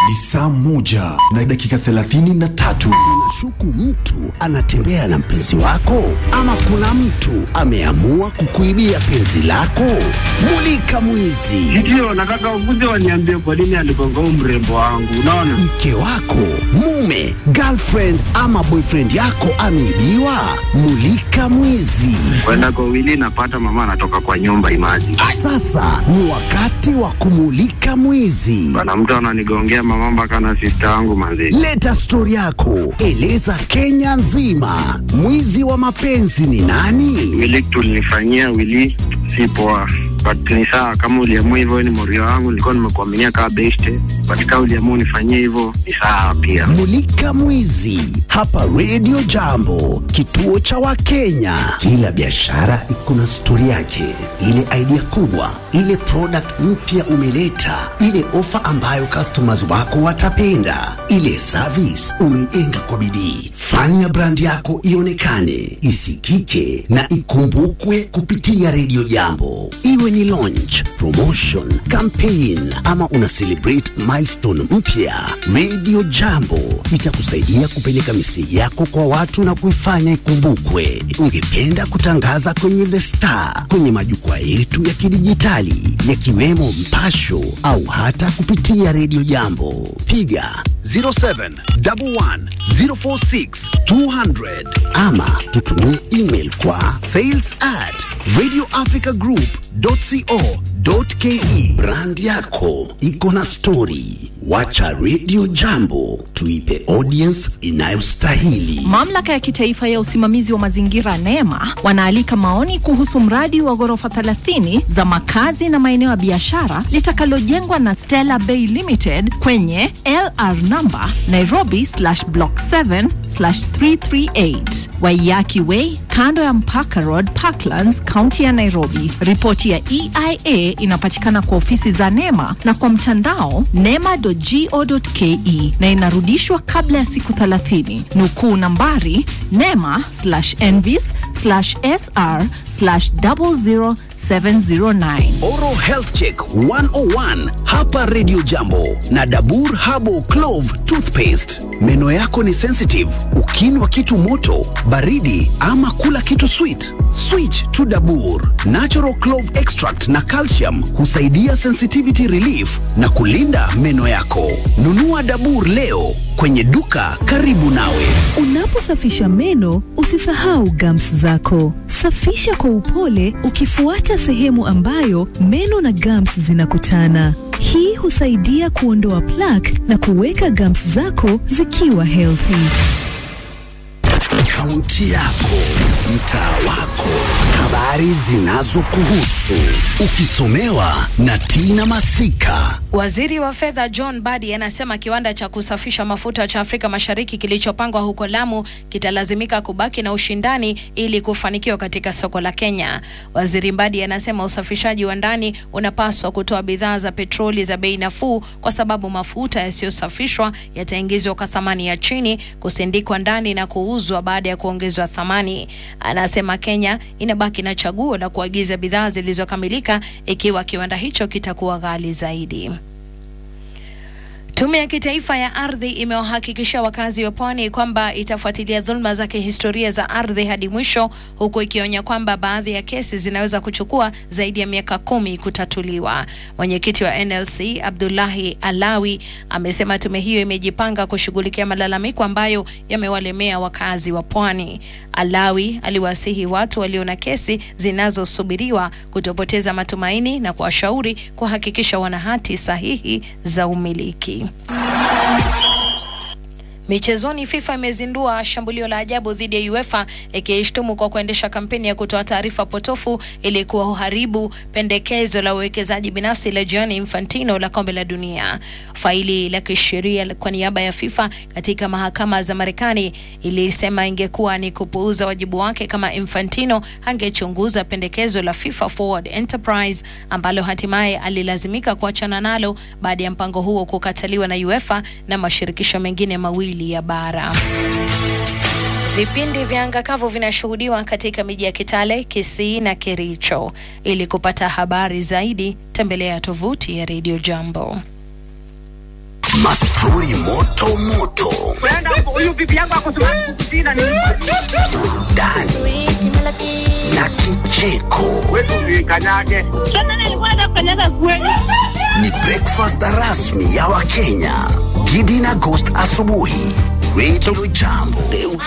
Ni saa moja na dakika thelathini na tatu. Unashuku mtu anatembea na mpenzi wako, ama kuna mtu ameamua kukuibia penzi lako? Mulika mwizi. Ndio, nataka ukuje waniambie kwa nini aligonga huu mrembo wangu. Unaona, Mke wako, mume, girlfriend ama boyfriend yako ameibiwa? Mulika mwizi. kwenda kwa wili napata mama anatoka kwa nyumba imaji Sasa ni wakati wa kumulika mwizi. bana, mtu ananigongea mama mpaka na sista yangu manzi. Leta stori yako, eleza Kenya nzima, mwizi wa mapenzi ni nani? Wili tulinifanyia wili si poa, but ni sawa kama uliamua hivyo, ni morio wangu, nilikuwa nimekuaminia kama beste, but kama uliamua unifanyie hivyo ni sawa pia. Mulika Mwizi hapa Radio Jambo, kituo cha Wakenya. Kila biashara iko na stori yake, ile idea kubwa, ile product mpya umeleta, ile ofa ambayo customers wako watapenda, ile service umeijenga kwa bidii. Fanya brand yako ionekane, isikike na ikumbukwe kupitia Radio Jambo, iwe ni launch, promotion, campaign ama una celebrate milestone mpya. Radio Jambo itakusaidia kupeleka miseji yako kwa watu na kuifanya ikumbukwe. Ungependa kutangaza kwenye The Star, kwenye majukwaa yetu ya kidijitali yakiwemo Mpasho au hata kupitia Radio Jambo, piga 0711046200 ama tutumie email kwa sales at radioafricagroup.co.ke. Brand yako iko na stori, wacha Radio Jambo tuipe audience inayostahili. Mamlaka ya kitaifa ya usimamizi wa mazingira NEMA wanaalika maoni kuhusu mradi wa ghorofa 30 za makazi na maeneo ya biashara litakalojengwa na Stella Bay Limited kwenye LR number Nairobi slash block 7 slash 338 Waiyaki Way kando ya Mpaka Road Parklands, kaunti ya Nairobi. Ripoti ya EIA inapatikana kwa ofisi za NEMA na kwa mtandao nema.go.ke na inarudishwa kabla ya siku 30. Nukuu nambari nema slash envis slash sr slash 00709. Oral Health Check 101 hapa Radio Jambo na Dabur Habo Clove Toothpaste. Meno yako ni sensitive, ukinwa kitu moto, baridi ama kula kitu sweet, switch to Dabur. Natural Clove Extract na calcium husaidia sensitivity relief na kulinda meno yako. Nunua Dabur leo kwenye duka karibu nawe. Unaposafisha meno usisahau gums zako. Safisha kwa upole ukifuata sehemu ambayo meno na gums zinakutana. Hii husaidia kuondoa plaque na kuweka gums zako zikiwa healthy. Kaunti yako, mtaa wako, habari zinazokuhusu, ukisomewa na Tina Masika. Waziri wa fedha John Badi anasema kiwanda cha kusafisha mafuta cha Afrika Mashariki kilichopangwa huko Lamu kitalazimika kubaki na ushindani ili kufanikiwa katika soko la Kenya. Waziri Badi anasema usafishaji wa ndani unapaswa kutoa bidhaa za petroli za bei nafuu kwa sababu mafuta yasiyosafishwa yataingizwa kwa thamani ya chini, kusindikwa ndani na kuuzwa baada ya kuongezwa thamani. Anasema Kenya inabaki na chaguo la kuagiza bidhaa zilizokamilika ikiwa kiwanda hicho kitakuwa ghali zaidi. Tume ya Kitaifa ya Ardhi imewahakikishia wakazi wa pwani kwamba itafuatilia dhuluma za kihistoria za ardhi hadi mwisho, huku ikionya kwamba baadhi ya kesi zinaweza kuchukua zaidi ya miaka kumi kutatuliwa. Mwenyekiti wa NLC Abdullahi Alawi amesema tume hiyo imejipanga kushughulikia malalamiko ambayo yamewalemea wakazi wa pwani. Alawi aliwasihi watu walio na kesi zinazosubiriwa kutopoteza matumaini na kuwashauri kuhakikisha wana hati sahihi za umiliki. Michezoni, FIFA imezindua shambulio la ajabu dhidi ya UEFA ikiishtumu kwa kuendesha kampeni ya kutoa taarifa potofu ili kuharibu pendekezo la uwekezaji binafsi la Gianni Infantino la kombe la dunia. Faili la kisheria kwa niaba ya FIFA katika mahakama za Marekani ilisema ingekuwa ni kupuuza wajibu wake kama Infantino angechunguza pendekezo la FIFA Forward Enterprise ambalo hatimaye alilazimika kuachana nalo baada ya mpango huo kukataliwa na UEFA na mashirikisho mengine mawili ya bara. Vipindi vya anga kavu vinashuhudiwa katika miji ya Kitale, Kisii na Kericho. Ili kupata habari zaidi, tembelea tovuti ya Radio Jambo. mastori moto moto, huyu bibi yangu akosimama kukusina ni burudani na kicheko. wetu kanyage. Sasa nilikuwa nafanyaga kweli. Ni breakfast rasmi ya Wakenya. Gidi na Ghost asubuhi, Radio Jambo.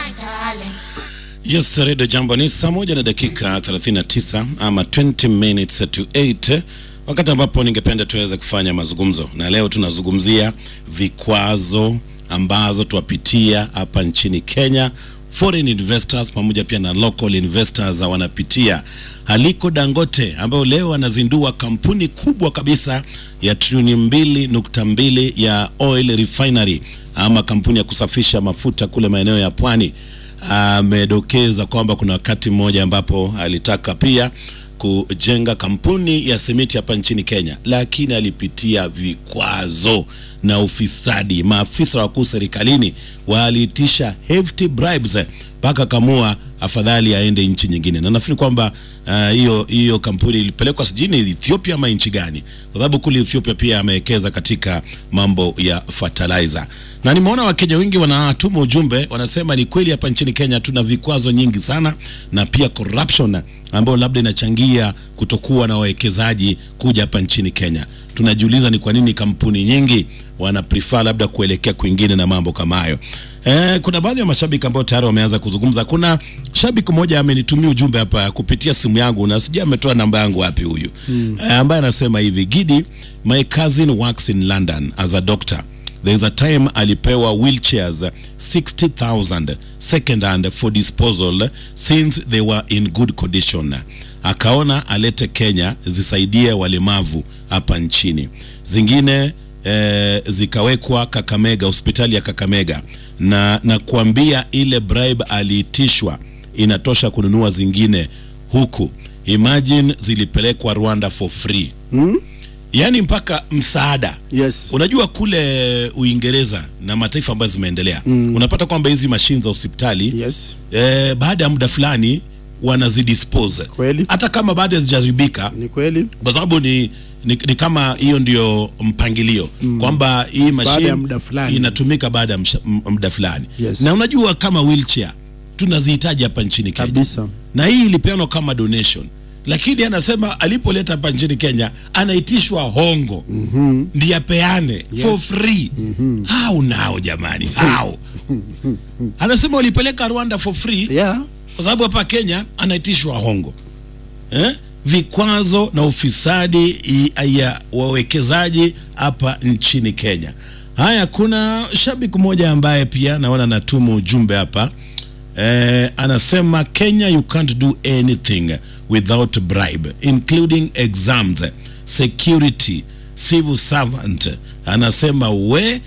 Yes, Redio Jambo ni saa moja na dakika 39 ama 20 minutes to 8, wakati ambapo ningependa tuweze kufanya mazungumzo, na leo tunazungumzia vikwazo ambazo tuwapitia hapa nchini Kenya. Foreign investors pamoja pia na local investors wanapitia. Aliko Dangote ambayo leo anazindua kampuni kubwa kabisa ya trilioni mbili nukta mbili ya oil refinery ama kampuni ya kusafisha mafuta kule maeneo ya pwani amedokeza kwamba kuna wakati mmoja ambapo alitaka pia kujenga kampuni ya simiti hapa nchini Kenya, lakini alipitia vikwazo na ufisadi. Maafisa wakuu serikalini waliitisha hefty bribes mpaka kamua afadhali aende nchi nyingine, na nafikiri kwamba ah, hiyo uh, hiyo kampuni ilipelekwa sijini Ethiopia ama nchi gani, kwa sababu kule Ethiopia pia amewekeza katika mambo ya fertilizer na nimeona Wakenya wengi wanatuma ujumbe, wanasema ni kweli hapa nchini Kenya tuna vikwazo nyingi sana na pia corruption ambayo labda inachangia kutokuwa na wawekezaji kuja hapa nchini Kenya. Tunajiuliza ni kwa nini kampuni nyingi wana prefer labda kuelekea kwingine na mambo kama hayo. Eh, kuna baadhi ya mashabiki ambao tayari wameanza kuzungumza. Kuna shabiki mmoja amenitumia ujumbe hapa kupitia simu yangu na sijui ametoa namba yangu wapi huyu mm. eh, ambaye anasema hivi, Gidi, my cousin works in London as a doctor there is a time alipewa wheelchairs 60000 second hand for disposal since they were in good condition akaona alete Kenya zisaidie walemavu hapa nchini zingine eh, zikawekwa Kakamega hospitali ya Kakamega na na kuambia ile bribe aliitishwa inatosha kununua zingine huku imagine zilipelekwa Rwanda for free yaani mpaka msaada Yes. unajua kule Uingereza na mataifa ambayo zimeendelea mm. unapata kwamba hizi mashine za hospitali Yes. eh, baada ya muda fulani wanazidispose Kweli. hata kama baada hazijaribika Ni kweli. kwa sababu ni, ni, ni kama hiyo ndio mpangilio mm. kwamba hii mashine ya muda fulani. inatumika baada ya msha- m- muda fulani Yes. na unajua kama wheelchair tunazihitaji hapa nchini Kenya Kabisa. na hii ilipeanwa kama donation lakini anasema alipoleta hapa nchini Kenya anaitishwa hongo mm-hmm. ndiye apeane yes. for free mm-hmm. hao nao jamani hao anasema walipeleka Rwanda for free Yeah. kwa sababu hapa Kenya anaitishwa hongo eh? vikwazo na ufisadi i- ya wawekezaji hapa nchini Kenya. Haya, kuna shabiki mmoja ambaye pia naona anatuma ujumbe hapa eh, anasema Kenya you can't do anything without bribe including exams, security, civil servant. Anasema we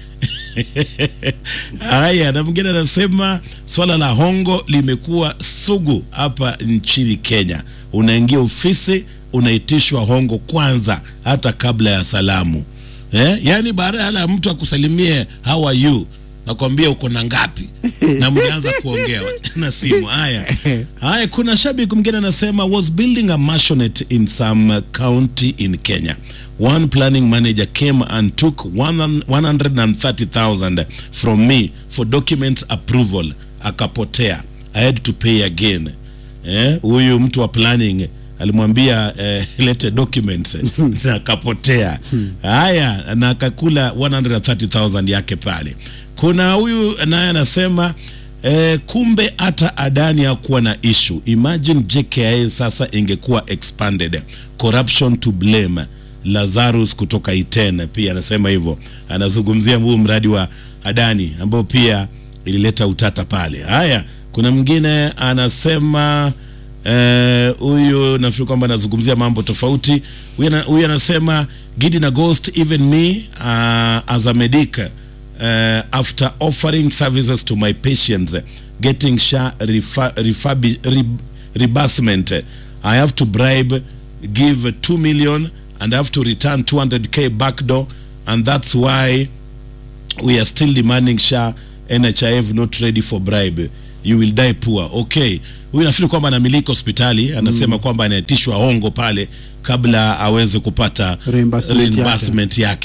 Haya, na mwingine anasema swala la hongo limekuwa sugu hapa nchini Kenya. Unaingia ofisi unaitishwa hongo kwanza, hata kabla ya salamu eh? Yaani baada ya mtu akusalimie how are you nakwambia uko na ngapi na mlianza kuongea na simu. Haya haya, kuna shabiki mwingine anasema was building a maisonette in some county in Kenya. One planning manager came and took one- 130,000 from me for documents approval, akapotea. I had to pay again. Eh, huyu mtu wa planning alimwambia eh, lete documents na akapotea. Haya, na akakula 130,000 yake pale. Kuna huyu naye anasema eh, kumbe hata Adani hakuwa na issue. Imagine JKIA sasa ingekuwa expanded. Corruption to blame. Lazarus kutoka Iten pia anasema hivyo, anazungumzia huu mradi wa Adani ambao pia ilileta utata pale. Haya, kuna mwingine anasema eh, huyu nafikiri kwamba anazungumzia mambo tofauti. Huyu ana- Huyu anasema Gidi na Ghost, even me uh, as a medic uh, after offering services to my patients getting SHA refa- refabi- re- reimbursement I have to bribe give 2 million and I have to return 200k back door and that's why we are still demanding SHA NHIF not ready for bribe you will die poor okay huyu nafikiri kwamba anamiliki hospitali anasema kwamba anaitishwa hongo pale kabla aweze kupata Reimbursement yake. reimbursement yake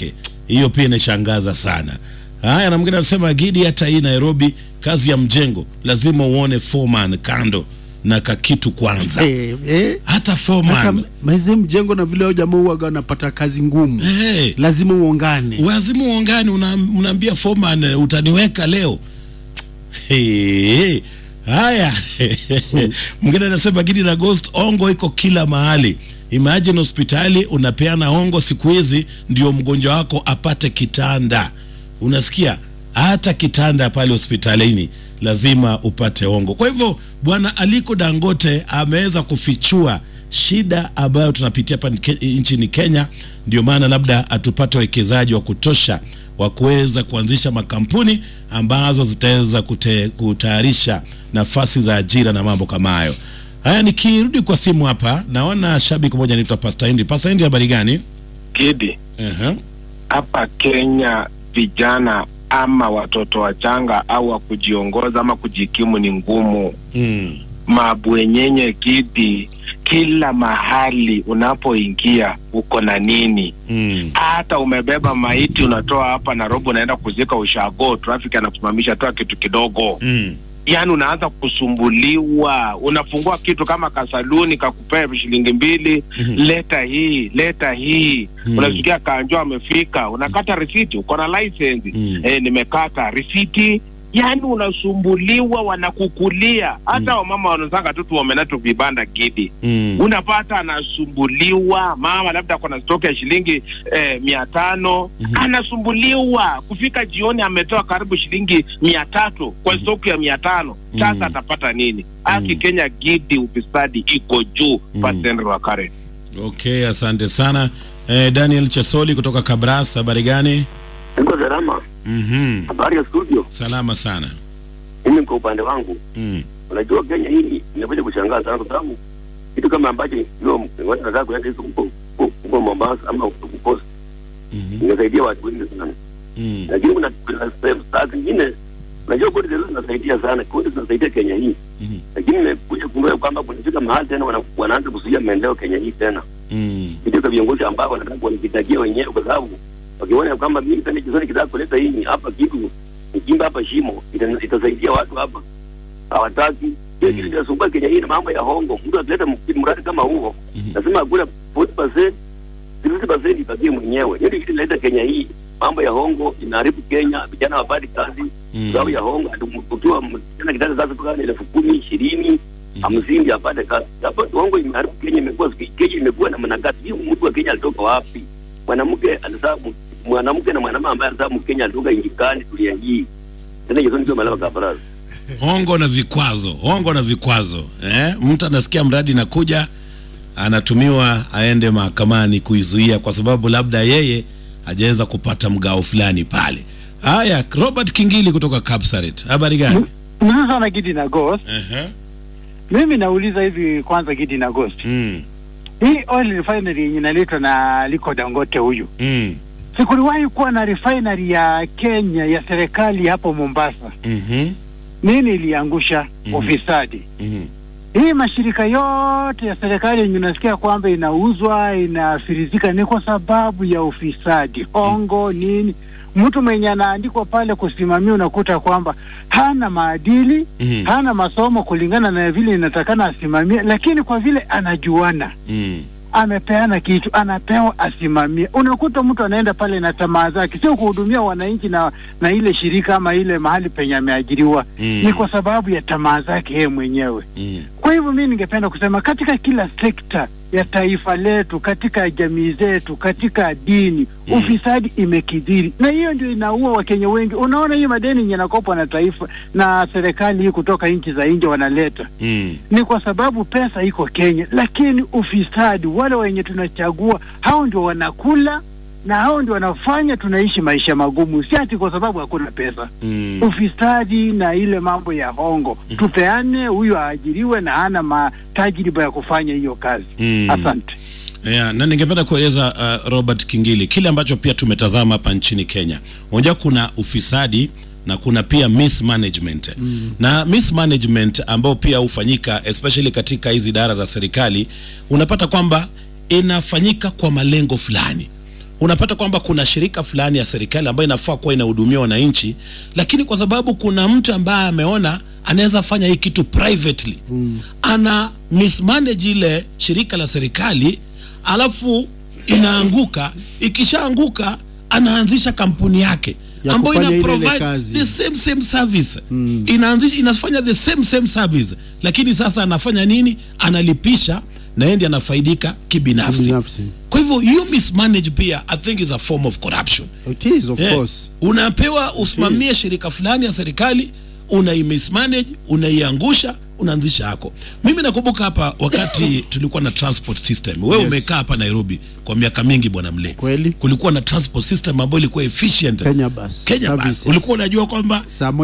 hiyo pia inashangaza sana. Haya, na mwingine anasema Gidi, hata hii Nairobi kazi ya mjengo lazima uone foreman kando na kakitu kwanza. Eh, eh. Hata foreman Hata maize mjengo na vile hao jamaa huwaga wanapata kazi ngumu hey, lazima uongane lazima uongani, una, unaambia foreman eh, utaniweka leo hey, haya mwingine anasema Gidi na Ghost, ongo iko kila mahali. Imagine hospitali unapeana ongo siku hizi ndio mgonjwa wako apate kitanda. Unasikia, hata kitanda pale hospitalini lazima upate ongo. Kwa hivyo bwana Aliko Dangote ameweza kufichua shida ambayo tunapitia hapa nike- nchini Kenya. Ndio maana labda atupate wawekezaji wa kutosha wa kuweza kuanzisha makampuni ambazo zitaweza kute- kutayarisha nafasi za ajira na mambo kama hayo. Haya, nikirudi kwa simu hapa, naona shabiki mmoja anaitwa Pastor Hindi. Pastor Hindi, habari gani? Gidi, uh hapa Kenya vijana ama watoto wachanga au wa kujiongoza ama kujikimu ni ngumu. Mm. Mabwenyenye Gidi, kila mahali unapoingia uko na nini? Mm. Hata umebeba maiti unatoa hapa Nairobi unaenda kuzika ushago, traffic anakusimamisha, toa kitu kidogo Mm. yaani unaanza kusumbuliwa. Unafungua kitu kama kasaluni kakupea shilingi mbili, Mhm. leta hii leta hii Mhm. unasikia kanjo amefika, unakata risiti, uko na license eh, nimekata risiti. Yaani unasumbuliwa, wanakukulia. Hata wamama wanazanga tu tuomenatu vibanda Gidi Mm. unapata anasumbuliwa, mama labda kuna stoki ya shilingi eh, mia tano anasumbuliwa kufika jioni, ametoa karibu shilingi mia tatu kwa stoki ya mia tano Sasa atapata nini? Aki Kenya Gidi, ufisadi iko juu. Pastor Wakare. Okay, asante sana eh, Daniel Chesoli kutoka Kabras, habari gani? Niko salama. Mhm. Habari ya studio. Salama sana. Mimi kwa upande wangu, Mm. unajua Kenya hii imekuja kushangaza sana kwa sababu kitu kama ambacho hiyo watu wanataka kuenda hizo huko huko- huko Mombasa ama huko Coast inasaidia watu wengi sana, Mm. lakini kuna kuna sehemu saa zingine unajua kodi zetu zinasaidia sana, kodi zinasaidia Kenya hii, Mhm. lakini nimekuja kugundua kwamba kunafika mahali tena wana- wanaanza kuzuia maendeleo Kenya hii tena Mm. kitu kwa viongozi ambao wanataka wanajitakia wenyewe, kwa sababu wakiona kwamba mimi pale jizoni kitaka kuleta hii hapa kitu nikimba hapa shimo ita- itasaidia watu hapa, hawataki hiyo kitu kinasumbua Kenya hii na mambo ya hongo. Mtu akileta m- mradi kama huo lazima akule 40% 60% ipatie mwenyewe. Hiyo ndio kitu inaleta Kenya hii mambo ya hongo inaharibu Kenya, vijana wapati kazi Mm. sababu ya hongo. Atu- Ukiwa msichana kitaka kazi kutoka elfu kumi ishirini hamsini apate kazi. Hapo hongo imeharibu Kenya, imekuwa Kenya imekuwa na manakati. Hiyo mtu wa Kenya alitoka wapi? Mwanamke alizaa mu- mwanamke na mwanamke ambaye alizaa Mkenya alitoka nchi gani dunia hii? Tena hizo ndio malama kabaraza. hongo na vikwazo, hongo na vikwazo eh? Mtu anasikia mradi nakuja, anatumiwa aende mahakamani kuizuia kwa sababu labda yeye hajaweza kupata mgao fulani pale. Haya, Robert Kingili kutoka Kapsaret, habari gani? Mzuri sana Gidi na Ghost. Ehe. Mimi nauliza hivi kwanza, Gidi na Ghost, Mm. hii oil refinery yenye inaletwa na Aliko Dangote huyu, Mm. sikuliwahi kuwa na refinery ya Kenya ya serikali hapo Mombasa. Mhm. Nini iliangusha? Mhm. Ufisadi. Mhm. Hii mashirika yote ya serikali yenye unasikia kwamba inauzwa inafirizika ni kwa sababu ya ufisadi, hongo nini. Mtu mwenye anaandikwa pale kusimamia, unakuta kwamba hana maadili Mhm. hana masomo kulingana na vile inatakana asimamie, lakini kwa vile anajuana Mm. amepeana kitu anapewa asimamie. Unakuta mtu anaenda pale na tamaa zake, sio kuhudumia wananchi na na ile shirika ama ile mahali penye ameajiriwa Mm. ni kwa sababu ya tamaa zake yeye mwenyewe. Mm. Kwa hivyo mi ningependa kusema katika kila sekta ya taifa letu, katika jamii zetu, katika dini Mm. ufisadi imekidhiri, na hiyo ndio inaua Wakenya wengi. Unaona hii madeni yenye yanakopwa na taifa na serikali hii kutoka nchi za nje wanaleta Mm. ni kwa sababu pesa iko Kenya, lakini ufisadi, wale wenye tunachagua hao ndio wanakula na hao ndio wanafanya tunaishi maisha magumu, si ati kwa sababu hakuna pesa. Mm. Ufisadi na ile mambo ya hongo, tupeane, huyu aajiriwe na hana matajriba ya kufanya hiyo kazi. Mm. Asante. Yeah, na ningependa kueleza uh, Robert Kingili kile ambacho pia tumetazama hapa nchini Kenya. Unajua kuna ufisadi na kuna pia mismanagement mm. na mismanagement ambao pia hufanyika especially katika hizi idara za serikali, unapata kwamba inafanyika kwa malengo fulani. unapata kwamba kuna shirika fulani ya serikali ambayo inafaa kuwa inahudumia wananchi, lakini kwa sababu kuna mtu ambaye ameona anaweza fanya hii kitu privately mm. ana mismanage ile shirika la serikali alafu inaanguka. Ikishaanguka anaanzisha kampuni yake Ya ambayo kufanya ina ile ile provide kazi. the same same service mm. inaanzisha inafanya the same same service, lakini sasa anafanya nini? Analipisha na yeye ndiye anafaidika kibinafsi. Binafsi. Kwa hivyo you mismanage pia I think is a form of corruption. It is of Yeah. course. Unapewa usimamie shirika fulani ya serikali, unaimismanage, unaiangusha, unaanzisha yako. Mimi nakumbuka hapa wakati tulikuwa na transport system. Wewe Yes. umekaa hapa Nairobi kwa miaka mingi bwana Mle. Kweli. Kulikuwa na transport system ambayo ilikuwa efficient. Kenya Bus Kenya Bus. Services. Ulikuwa unajua kwamba Saa